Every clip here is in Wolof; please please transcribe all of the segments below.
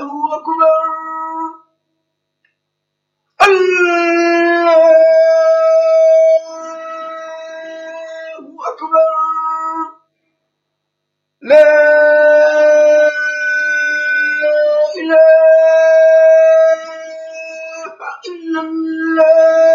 أكبر الله أكبر لا إله إلا الله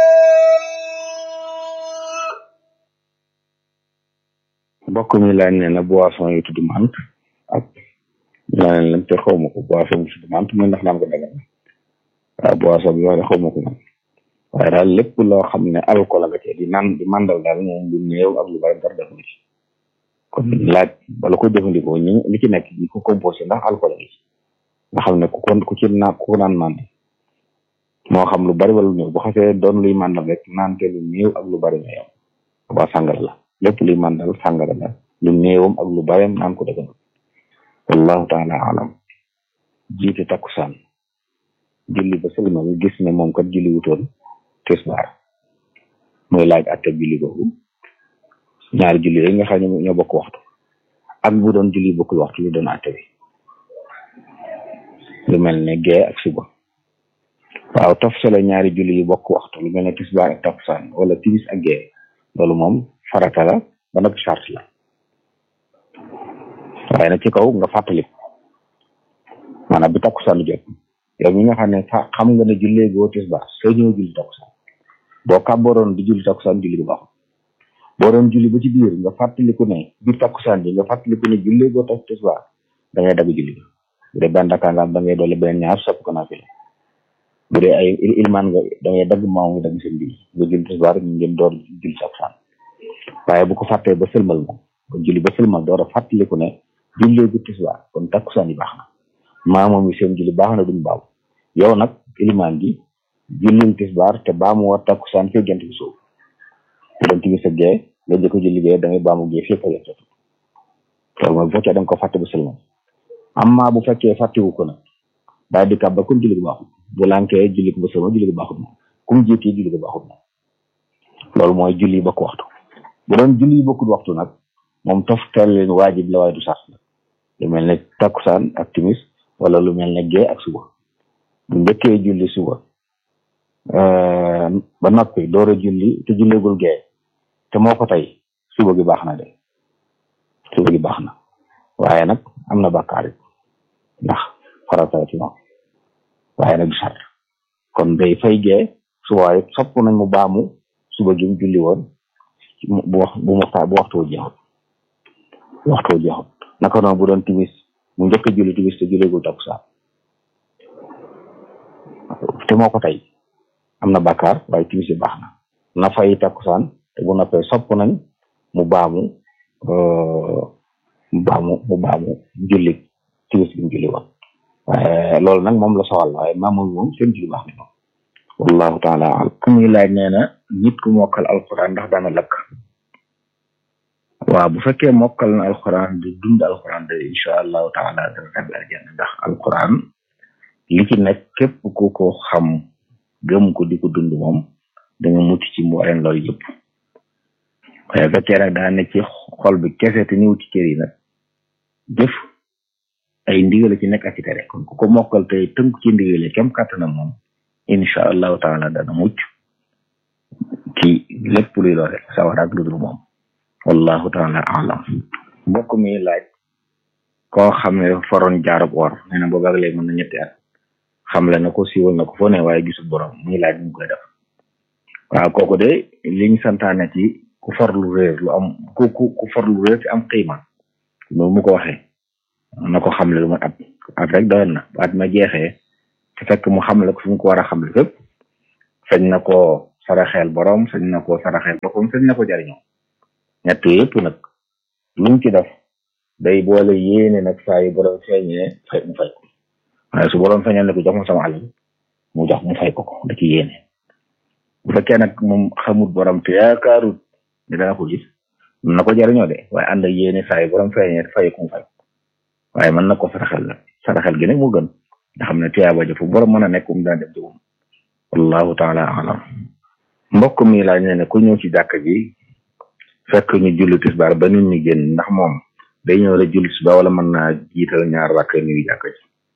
mbokk mi laaj ne na boisson yu tudd mant ak ñaaneen lam te xaw ma ko boisson bu tudd mant muy ndax naan ko dagan waaw boisson bi wax de xaw ma ko man waaye daal lépp loo xam ne alcool nga cee di naan di mandal daal moom lu néew ak lu bari dara def na ci kon laaj bala ko jëfandikoo ñi li ci nekk ñi ko composé ndax alcool gi nga xam ne ku kon ku ci naan ku ko naan mandi moo xam lu bari wala lu néew bu xasee doon luy mandal rek naan te lu néew ak lu bari ñoo yam ba sàngara la lépp luy mandal sàngara la lu néewam ak lu barem naan ko dëgg wallahu taala alam jiite takkusaan julli ba sëlmal gis ne moom kat julli wutoon tisbaar muy laaj atte julli boobu ñaari julli yi nga xam ne ñoo bokk waxtu ak bu doon julli bokkul waxtu lu doon atte bi lu mel ne gee ak suba waaw toftale ñaari julli yu bokk waxtu lu mel ne tisbaar ak takkusaan wala timis ak gee loolu moom farata la ba nag charte la waaye nag ci kaw nga fàttali maanaam bi takkusaan jot yow mi nga xam ne fa xam nga ne jullee goo tisbaar soo ñëw julli takkusaan boo kàbbooroon di julli takkusaan julli gu baaxul boo doon julli ba ci biir nga fàttaliku ne biir takkusaan bi nga fàttaliku ne jullee goo tak tisbaar da ngay dagg julli bi bu dee benn rakkaa nga am da ngay doole beneen ñaar sopp ko naafila bu dee ay ilmaan nga da ngay dagg maaw nga dagg seen biir nga julli tisbaar ñu ngeen door julli takkusaan waaye bu ko fàttee ba sëlmal moom ba julli ba sëlmal door a fàttaliku ne jullee gu tisbaar kon takkusaan yi baax na maa moom yi seen julli baax na duñ baaw yow nag ilimaan gi jullil tisbaar te baamu war takkusaan fii jant bi suuf bu doon timis ak gee nga jëkk julli gee da ngay baamu gee fii fajar jot loolu mooy bu fekkee da nga ko fàtte ba sëlmal amma bu fekkee fàttewu ko nag daal di kàbba comme julli gu baaxul bu lànkee julli ko ba sëlmal julli gu baaxul moom kum jiitee julli gu baaxul moom loolu mooy julli bokk waxtu bu doon julli yi bokkul waxtu nag moom toftal leen waajib la waaye du sart la lu mel ne takkusaan ak timis wala lu mel ne gee ak suba bu njëkkee julli suba ba noppi door a julli te julleegul gee te moo ko tey suba gi baax na de suba gi baax na waaye nag am na bàkkaar it ndax farata ci moom waaye nag du sart kon day fay gee suba it sopp nañ mu baamu suba gi mu julli woon bu wax bu waxtaa bu waxtu jeexut bu waxtu jeexut naka noonu bu doon timis mu njëkk a julli timis te julleegul takkusaan te moo ko tey am na bàkkaar waaye timis yi baax na na fay takkusaan te bu noppee sopp nañ mu baamu mu baamu mu baamu julli timis bi mu julli woon waaye loolu nag moom la soxal waaye maamul moom seen julli baax na moom wallahu taala alam ku muy laaj nee na nit ku mokkal alquran ndax daana lakk waaw bu fekkee mokkal na alquran di dund alquran de incha allahu taala dana tabbi aljanna ndax alquran li ci nekk képp ku ko xam gëm ko di ko dund moom da nga mucc ci mbooleen loolu yëpp waaye fekkee nag daa ne ci xol bi kese te ñëw ci cër yi nag jëf ay ndigale ci nekk ak ci tere kon ku ko mokkal te tënk ci ndigale kem kàttanam moom incha allahu taala dana mucc ci lépp luy loole sawar ak lu dul moom wallahu taala alam mbokk mi laaj koo xam ne foroon jaarab or nee na boobaag léegi mën na ñetti at xamle na ko siiwal na ko foo ne waaye gisul borom muy laaj mu koy def waaw kooku de liñ santaane ci ku for lu réer lu am ku ku ku for lu réer ci am xiima loolu mu ko waxee na ko xamle lu ma at at rek doyoon na at ma jeexee te fekk mu xamle ko fi mu ko war a xamle fépp sañ na ko saraxeel borom sañ na ko saraxeel boppam sañ na ko jariñoo ñett yëpp nag luñ ci def day boole yéene nag saa yu borom feeñee fay mu fay ko waaye su borom feeñee ne ko jox ma sama alal mu jox mu fay ko ko da ci yéene bu fekkee nag moom xamut borom te yaakaarut ne dana ko gis mën na ko jariñoo de waaye ànd ak yéene saa yu borom feeñee fay ko mu fay ko waaye mën na ko saraxel la saraxel gi nag moo gën nga xam ne tiyaaba ja fu borom mën a nekk um dana dem ci moom wallahu taala alam mbokk mi laaj ne ne ku ñëw ci jàkk ji fekk ñu julli tisbaar ba nit ñi génn ndax moom day ñëw la julli tisbaar wala mën naa jiital ñaar rakk nuyu jàkk ji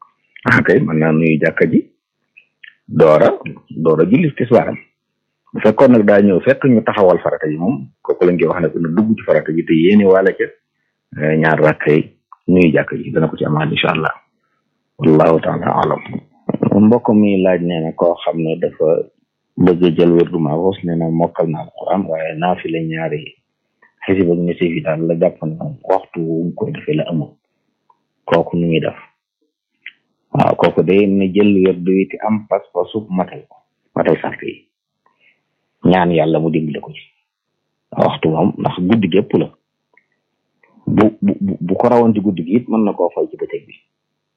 ah kay mën naa nuyu jàkka ji doora doora julli tisbaaram bu fekkoon nag daa ñëw fekk ñu taxawal farata ji moom kooku lañ koy wax ne ko na dugg ci farata ji te yéene wala ca ñaar rakkay nuyu jàkka ji dana ko ci amaat incha allah wallahu taala alam mbokk mi laaj nee na koo xam ne dafa bëgg a jël wérdu maaxoos nee na mokkal na alquran waaye naa fi la ñaari xisib ak nisif yi daal la jàpp na waxtu wu koy defee la amul kooku nu muy def waaw kooku day na jël wérdu wi te am pas-pasu matal ko matal sart yi ñaan yàlla mu dimbale ko ci waxtu moom ndax guddi gépp la bu bu bu ko rawoon ci guddi gi it mën na koo fay ci bëccëg bi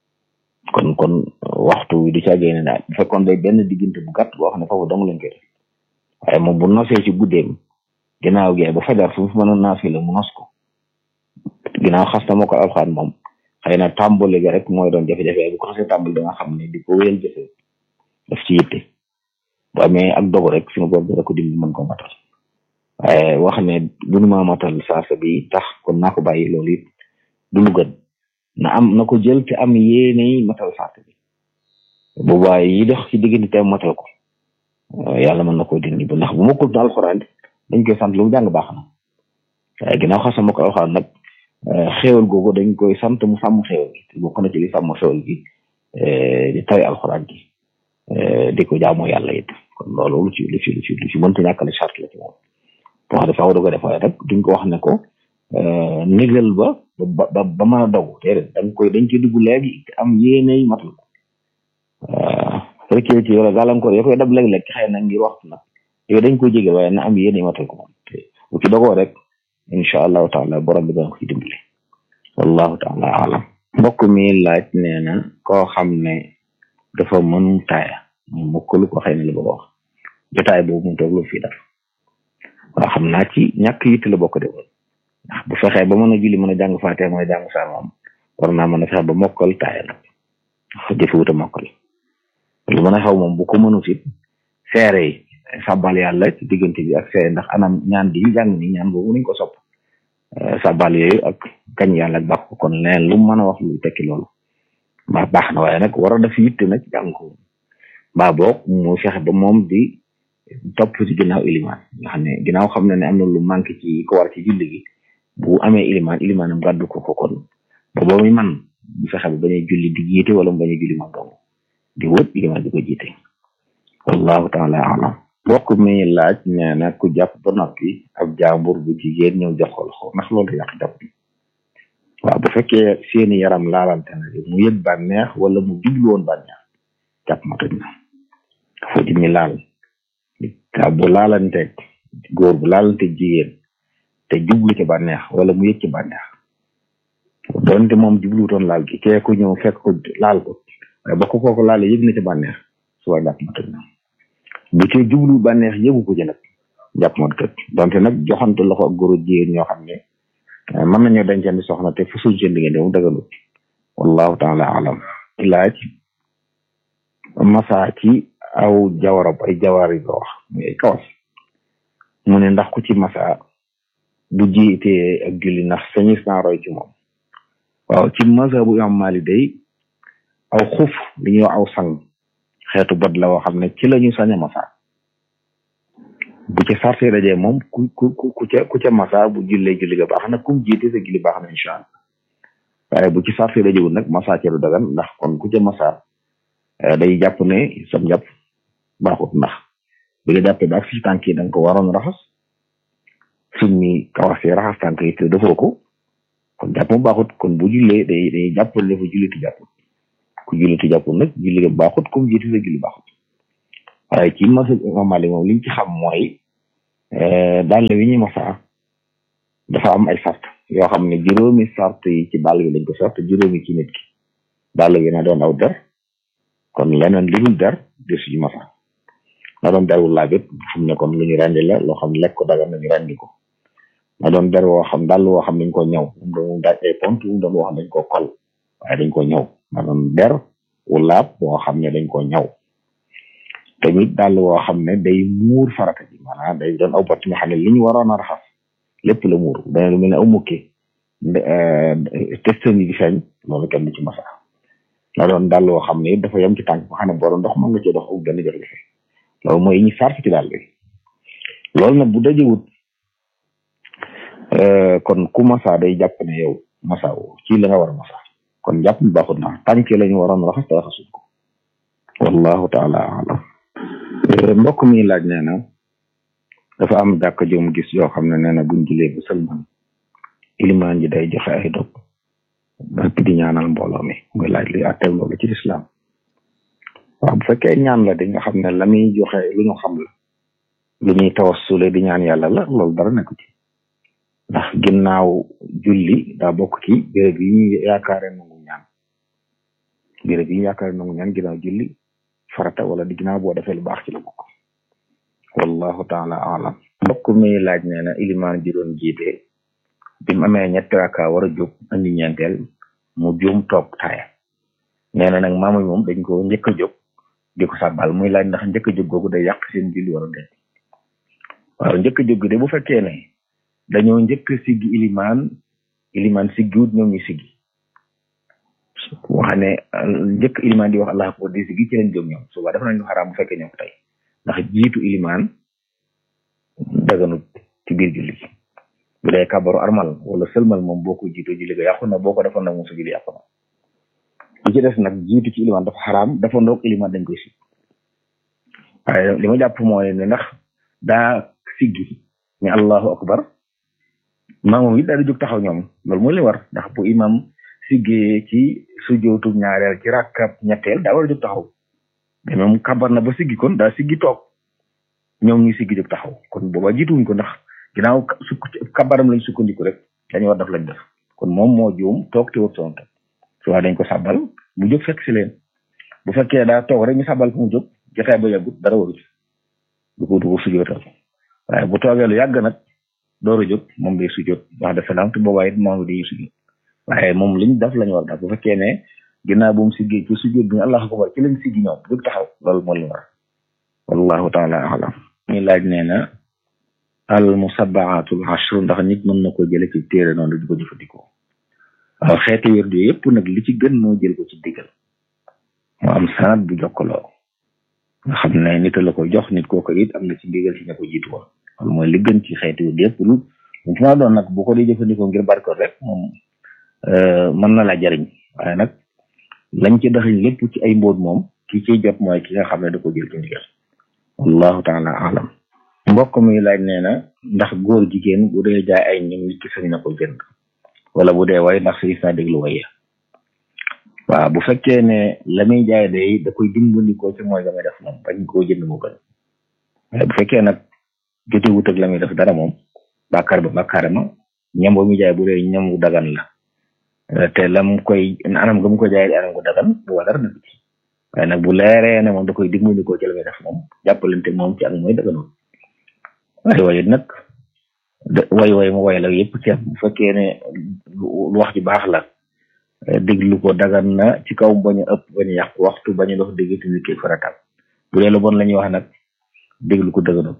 kon kon waxtu wi du ca génne daal bu fekkoon day benn diggante bu gàtt boo xam ne foofu dong lañ koy def waaye moom bu nosee ci guddeem ginnaaw gee ba fajar fu mu mënoon naa fi la mu nos ko ginnaaw xas na moo ko alxaan moom xëy na tàmbali ga rek mooy doon jafe-jafe bu ko xasee tàmbali da nga xam ne di ko wéyal jëfe daf ci yitte bu amee ak dogu rek suñu bopp dara ko dimbali mën ko matal waaye wax ne bunu ma matal saasa bi tax kon naa ko bàyyi loolu it du lu gën na am na ko jël te am yéene matal saasa bi bu bàyyi yi dox ci diggante te matal ko yàlla mën na koy dindi ba ndax bu ma ko alxuraan dañ koy sant lu mu jàng baax na waaye ginnaaw xasam ma ko alxuraan nag xéewal googu dañ koy sant mu sàmm xéewal gi te bokk na ci li sàmm xéewal gi di tari alxuraan gi di ko jaamoo yàlla it kon loolu lu ci lu ci lu ci lu ci mënta ñàkkale charte la ci moom boo xam ne faaw da ko def waaye rek duñ ko wax ne ko négal ba ba ba mën a dogu déedéet dañ koy dañ koy dugg léegi te am yéeney matal ko fekkee ci wala gàllankoor yoo koy dab léeg-léeg ci xëy na ngir waxtu nag yooyu dañ koy jégal waaye na am yéeney matal ko moom te bu ci dogoo rek incha allahu taala borom bi dana ko ci dimbali wallahu taala alam mbokk mi laaj nee na koo xam ne dafa mën taaya mokkalu ko xëy na li bëgg a wax jotaay boobu mu toog lu fii def waaw xam naa ci ñàkk yitte la bokk de woon ndax bu fexee ba mën a julli mën a jàng faatee mën a jàng saa moom war naa mën a fexe ba mokkal taaya nag jëfewut a mokkal lu mën a xew moom bu ko mënut it seere yi sàbbal yàlla ci diggante bi ak seere ndax anam ñaan di jàng ni ñaan boobu nañ ko sopp sàbbal yooyu ak kañ yàlla ak baax ko kon leneen lu mën a wax lu tekki loolu mbaa baax na waaye nag war a def yitte nag jàng ko mbaa boog mu fexe ba moom di topp ci ginnaaw ilimaan nga xam ne ginnaaw xam na ne am na lu manqué ci ko war ci julli gi bu amee ilimaan ilimaanam gàddu ko ko kon ba ba muy man bu fexe ba bañ a julli di jiite wala mu bañ a julli man dong di wët ilimaan di ko jiite wallahu taala alam bokk mi laaj nee na ku jàpp ba noppi ab jaambur bu jigéen ñëw jox ko loxo ndax loolu yàq jàpp bi waaw bu fekkee seeni yaram laalante na mu yëg bànneex wala mu jublu woon bànneex jàpp ma toj na dafa di mi laal ka bu laalanteeg góor bu laalanteeg jigéen te jublu ci bànneex wala mu yëg ci bànneex doonte moom jubluutoon laal gi kee ko ñëw fekk ko laal ko waaye ba ko kooku laale yëg na ci bànneex suba jàpp ma toj na bu ci jublu bànneex yëgu ko ci nag jàpp ma toj donte nag joxante loxo ak góor jigéen ñoo xam ne mën nañoo dencandi soxna te fu suñ seen diggante mu dëgganut wallahu taala alam laaj masa ci aw jawarab ay jawar yi ko wax muy ay kawas mu ne ndax ku ci masa bu jiitee ak julli ndax sañis naa roy ci moom waaw ci masa bu imam Malik day aw xuf li ñuy wax aw sang xeetu bot la woo xam ne ci la ñu sañ a masa bu ca sarte dajee moom ku ku ku ca ku ca masa bu jullee julli ga baax na kum jiite sa julli baax na incha allah waaye bu ci sarte dajewul nag masa ca du dagan ndax kon ku ca masa day jàpp ne sam jàpp baaxut ndax bi nga jàppee ba ak si tànk yi da nga ko waroon raxas summi kawas yi raxas tànk yi te defoo ko kon jàpp mu baaxut kon bu jullee day day jàppal dafa julli ti jàpput ku julli ti jàpput nag julli ga baaxut comme jiite sa julli baaxut waaye ci masa mamali moom liñ ci xam mooy dàll wi ñu masa dafa am ay sart yoo xam ne juróomi sart yi ci dàll bi lañ ko sart juróomi ci nit ki dàll wi na doon aw der kon leneen li dul der di suñu masa na doon der wu laabit xam ne kon lu ñu rendi la loo xam lekk ko dagan nañu rendi ko na doon der woo xam dàll woo xam dañ ko ñëw um doon daaj ay pont um doon woo xam dañ ko kol waaye dañ ko ñëw na doon der wu laab woo xam ne dañ ko ñëw tamit dàll woo xam ne day muur farata ji maanaam day doon aw bott nga xam ne li ñu waroon a raxas lépp la muur dana lu mel ne aw mukki testan yi di feeñ loolu kenn du ci masa la doon dàll woo xam ne dafa yem ci tànk ba xam ne borom ndox mën nga cee dox ak benn jafe-jafe loolu mooy ñu sarf ci dàll bi loolu nag bu dajewut kon ku masa day jàpp ne yow masa woo ci la nga war a masa kon jàpp mi baaxut na tànk lañu waroon raxas te raxasuñ ko wallahu taala alam mbokk mi laaj nee na dafa am jàkk jom gis yoo xam ne nee na buñ julee ba sëlman ilimaan ji day joxe ay dog ba di ñaanal mbooloo mi muy laaj li attew loolu ci lislaam waaw bu fekkee ñaan la di nga xam ne la muy joxe lu ñu xam la lu ñuy tawassule di ñaan yàlla la loolu dara nekku ci ndax ginnaaw julli daa bokk ci béréb yi ñu yaakaare nangu ñaan béréb yi ñu yaakaare nangu ñaan ginnaaw julli farata wala di ginnaaw boo defee lu baax ci la bokk wallahu taala alam mbokk mi laaj nee na ilimaan ji doon jiite bi mu amee ñetti raka war a jóg andi ñeenteel mu juum toog taaya nee na nag maamu moom dañ ko njëkk a jóg di ko sàbbal muy laaj ndax njëkk a jóg googu day yàq seen julli wala déet waaw njëkk a jóg de bu fekkee ne dañoo njëkk a siggi ilimaan ilimaan siggiwut ñoom ñu siggi wax ne njëkk ilimaan di wax allah akbar di siggi ci lañ jóg ñoom suba dafa nañu xaraam bu fekkee ñoo ko tey ndax jiitu ilimaan daganut ci biir julli bu dee kabaru armal wala sëlmal moom boo ko jiitoo julli ga yàqu na boo ko defoon nag moom sa julli yàqu na li ci des nag jiitu ci ilimaan dafa xaraam dafa ndoog ilimaan dañ koy si waaye li ma jàpp mooy ne ndax daa siggi ne allahu akbar maamoom it daal di jóg taxaw ñoom loolu mooy li war ndax bu imam siggee ci sujootu ñaareel ci rakkab ñetteel daa war a jóg taxaw mais moom kabar na ba siggi kon daa siggi toog ñoom ñu siggi jóg taxaw kon booba jiituwuñ ko ndax ginnaaw sukk kabaram lañ sukkandiku rek dañu war def lañ def kon moom moo juum toog te wut soon teg su waa dañ ko sàbbal mu jóg fekk si leen bu fekkee daa toog rek ñu sàbbal ko mu jóg jotaay ba yàggut dara waru ci du ko du ko sujootal waaye bu toogee lu yàgg nag door a jóg moom day sujoot wax de salaam te boobaa it moom day sujoot waaye moom liñ def lañu war def bu fekkee ne ginnaaw bu mu siggee ci sujoot bi allah akbar ci lañ siggi ñoom jóg taxaw loolu moo li war wallahu taala alam ñu laaj nee na al musabbaatul ashr ndax nit mën na ko jële ci téere noonu di ko jëfandikoo waaw xeeti wér du yëpp nag li ci gën moo jël ko ci diggal mu am sanad bu jokkaloo nga xam ne nit la ko jox nit kooku it am na ci ndigal ci ña ko jiitu woon loolu mooy li gën ci xeeti wér yëpp lu mu fi ma doon nag bu ko di jëfandikoo ngir barko rek moom mën na la jariñ waaye nag lañ ci daxiñ lépp ci ay mbóot moom ki ciy jot mooy ki nga xam ne da ko jël ci ndigal wallahu taala alam mbokk mi laaj nee na ndax góor jigéen bu dee jaay ay ñoom nit ki sañ na ko jënd wala bu dee way ndax sañ na déglu waye waaw bu fekkee ne la muy jaay day da koy dimbandikoo ci mooy la muy def moom bañ koo jënd moo gën waaye bu fekkee nag jote wut ak la muy def dara moom bàkkaar ba bàkkaar ma ñam ba muy jaay bu dee ñam wu dagan la te la mu koy anam ga mu ko jaay anam gu dagan bu wa dara nekk ci waaye nag bu leeree ne moom da koy dimbandikoo ci la muy def moom jàppalante moom ci ak mooy daganoon waaye waaye nag way way mu way la yëpp ci bu fekkee ne lu wax ji baax la déglu ko dagan na ci kaw bañ a ëpp bañ a yàq waxtu bañ a dox dégg nit ki faratal bu dee lu bon la ñuy wax nag déglu ko dëgg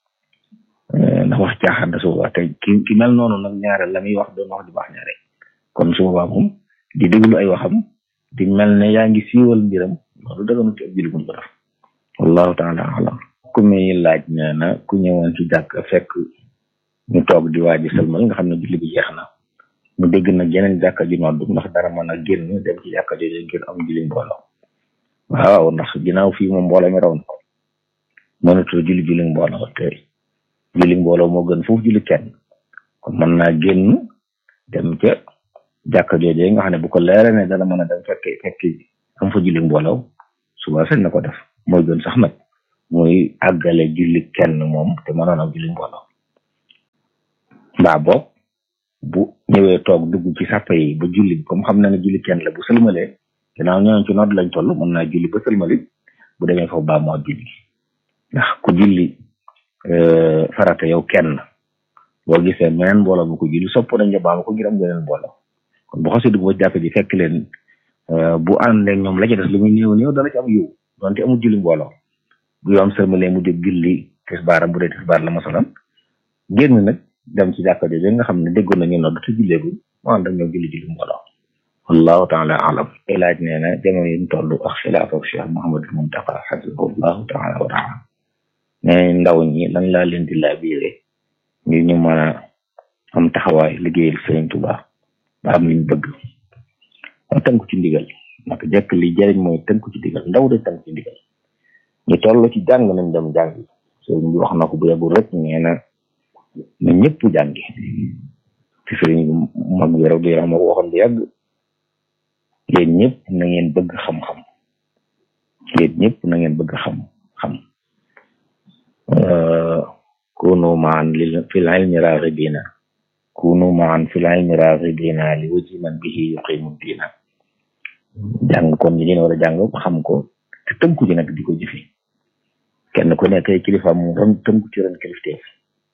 ndax wax caaxaan da su boobaa te ki ki mel noonu nag ñaare la muy wax doon wax ju baax ñaare kon su boobaa moom di déglu ay waxam di mel ne yaa ngi siiwal mbiram loolu dëgganu ci ab julli buñ ko def wallahu taala alam ku muy laaj nee na ku ñëwoon ci jàkk fekk ñu toog di waaji sëlmal nga xam ne julli bi jeex na mu dégg nag yeneen jàkka ji noddu ndax dara mën a génn dem ci jàkka jooju ngir am julli mbooloo waaw ndax ginnaaw fii moom mbooloo mi raw na ko mënatul julli julli mbooloo te julli mbooloo moo gën foofu julli kenn kon mën naa génn dem ca jàkka jooju nga xam ne bu ko leeree ne dana mën a dem fekk fekk am fa julli mbooloo suba sañ na ko def mooy gën sax nag muy àggale julli kenn moom te mënoon am julli mbooloo mbaa boog bu ñëwee toog dugg ci sàppa yi ba julli comme xam na ne julli kenn la bu sëlmalee ginnaaw ñooñu ci nodd lañ toll mën naa julli ba sëlmali bu demee foofu baa moo julli ndax ku julli farata yow kenn boo gisee meneen mbooloo bu ko julli sopp nañ nga baama ko ngir am geneen mbooloo kon bu xasee dugg ba jàkk ji fekk leen bu àndee ñoom la ca des lu muy néew néew dana ci am yiw donte amul julli mbooloo bu yoom sëlmalee mu jóg julli tisbaaram bu dee tisbaar la masalan génn nag dem ci jàkka jooju nga xam ne déggoon nañu nodd te julleegul mu ànd ak ñoom julli julli mbooloo wallahu taala alam ilaaj nee na jamono yi ñu toll ak xilaafa cheikh mohamadul muntaqa xafisahullahu taala wa taala nee ndaw ñi lan laa leen di laabiire ngir ñu mën a am taxawaay liggéeyal sëriñ Tuubaa ba am liñ bëgg am tënku ci ndigal naka jekk li jëriñ mooy tënku ci ndigal ndaw de tënku ci ndigal ñu toll ci jàng nañ dem jàngi sëriñ bi wax na ko bu yàggul rek nee na na ñëpp jàngi ci sëriñ bi mag bi rek di ma ko waxoon bu yàgg yéen ñëpp na ngeen bëgg xam-xam yéen ñëpp na ngeen bëgg xam-xam kunu maan li fil ilmi raghibina kunu maan fil ilmi raghibina li wajhi man bihi yuqimu diina jàng kon ñi ngeen war a jàng xam ko te tënku ci nag di ko jëfe kenn ku nekk ay kilifa mu ron tënku ci ron kilifteef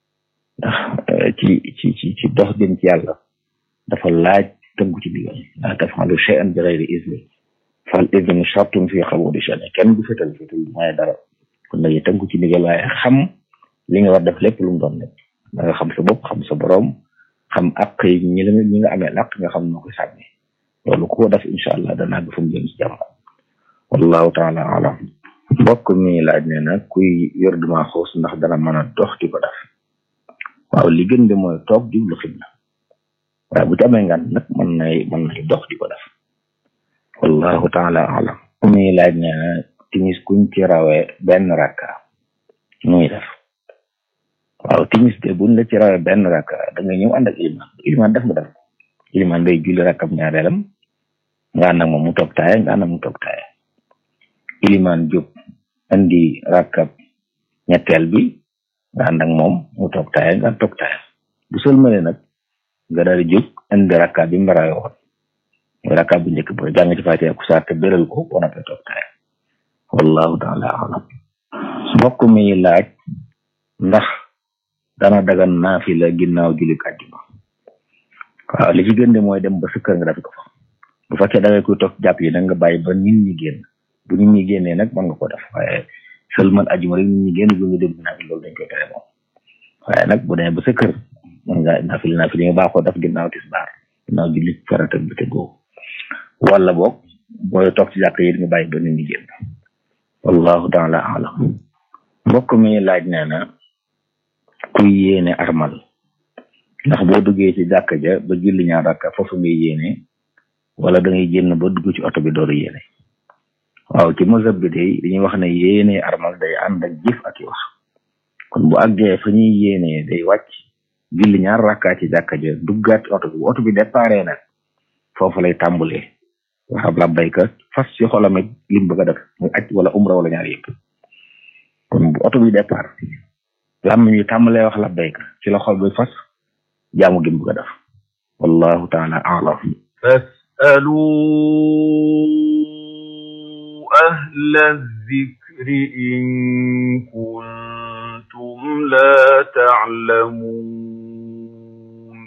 ndax ci ci ci ci dox jëm ci yàlla dafa laaj tënku ci digal la tafalu shay'an bi ghayri izni fal idnu shartun fi qabuli shay'in kenn du fetal fetal du may dara kon nag tënku ci digal waaye xam li nga war def lépp lu mu doon nekk da nga xam sa bopp xam sa borom xam ak ñi la ñi nga amee ak nga xam noo koy sàmmi loolu ku ko def incha allah danaa ga fu mu jëm si jàmm wallahu taala alam mbokk mi laaj ne na kuy yor duma xoos ndax dana mën a dox di ko def waaw li gën de mooy toog jublu xibla waaye bu ci amee ngan nag mën nay mën nay dox di ko def wallahu taala alam mi laaj ne na timis kuñ ci rawee benn rakka muy def waaw timis de buñ la ci rawee benn rakka da nga ñëw ànd ak iliman iliman def nga def iliman day julli rakkam ñaareelam nga ànd ak moom mu toog taaye nga ànd ak mu toog taaye iliman jóg andi rakkab ñetteel bi nga ànd ak moom mu toog taaye nga toog taaye bu sëlmale nag nga daal di jóg andi rakka bi mbaraay woon mooy rakka bu njëkk ba jàng ci fàtte ku saar te béral ko boo noppee toog taaye wallahu taala alam mbokk mi laaj ndax dana dagan naafila ginnaaw julli àjjuma waaw li ci gën de mooy dem ba sa kër nga def ko fa bu fekkee da ngay koy toog jàpp yi nag nga bàyyi ba nit ñi génn bu nit ñi génnee nag mën nga ko def waaye seulement àjjuma rek nit ñi génn bu ñu dem naafila loolu dañ koy tere moom waaye nag bu demee ba sa kër mën nga naafila naafila yi nga baaxoo def ginnaaw tisbaar ginnaaw julli farata bi te googu wala boog booy toog ci jàkk yi nga bàyyi ba nit ñi génn wallahu taala alam mbokk mi laaj nee na kuy yéene armal ndax boo duggee ci jàkk ja ba julli ñaar rakka foofu ngay yéene wala da ngay génn ba dugg ci oto bi door a yéene waaw ci mazhab bi day dañuy wax ne yéene armal day ànd ak jëf ak i wax kon bu àggee fa ñuy yéene day wàcc julli ñaar rakka ci jàkk ja duggaat ci oto bi oto bi déparé nag foofu lay tàmbalee waxab labbayka fas ci xolam it lim bëgg a def muy aj wala umra wala ñaar yëpp kon bu oto bi départ lam ñu tàmbalee wax labbayka ci la xol bi fas jaamu gi mu bëgg a def wallahu taala alam فاسألوا أهل الذكر إن كنتم لا تعلمون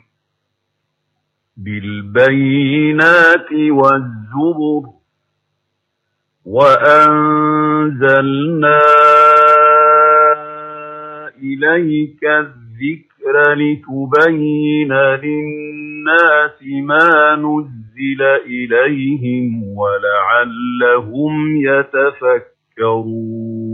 بالبينات والزبر وأنزلنا إليك الذكر لتبين للناس ما نزل إليهم ولعلهم يتفكرون